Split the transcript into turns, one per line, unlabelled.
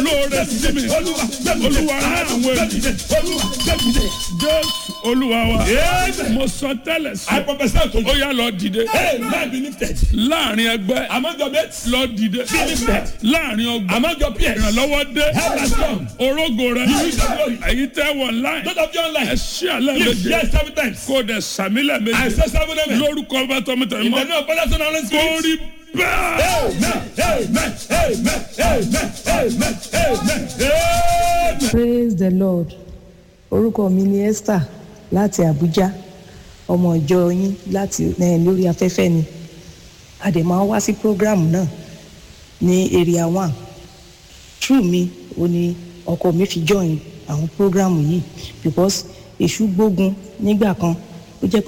olóore sí mi olúwa rán àwọn ènìyàn jésù olúwa wa
Amen.
mo sọ tẹ́lẹ̀
I
sí
prophesy to
ó
you.
yá lọ dìde
Hey, man be lifted.
láàrin ẹgbẹ́
Among your mates,
lọ dìde
be lifted.
láàrin ọgbà
Among your peers,
ìrànlọ́wọ́ dé
help has come.
orógo rẹ
You use your glory.
èyí tẹ́ wọ̀ láì
Those of you
ẹ
online,
ṣí àlẹ́
lift
méje
yes seven times.
kó o dẹ̀ sàmílẹ̀
I
méje
say seven amen.
lórúkọ bá tọmọtẹ
In the
mọ́
name of Father, Son, and Holy
kó
Spirit.
rí bẹ́ẹ̀.
Amen. Amen. Amen. Amen. Amen. Amen. Amen.
praise the lord orúkọ mi ni esther láti abuja ọmọ ìjọ yín láti eh, lórí afẹ́fẹ́ ni a dẹ̀ máa ń wá sí program náà ní area one true mi ò ní ọkọ mi fi join àwọn program yìí because èṣù gbógun nígbà kan ó jẹ́ pé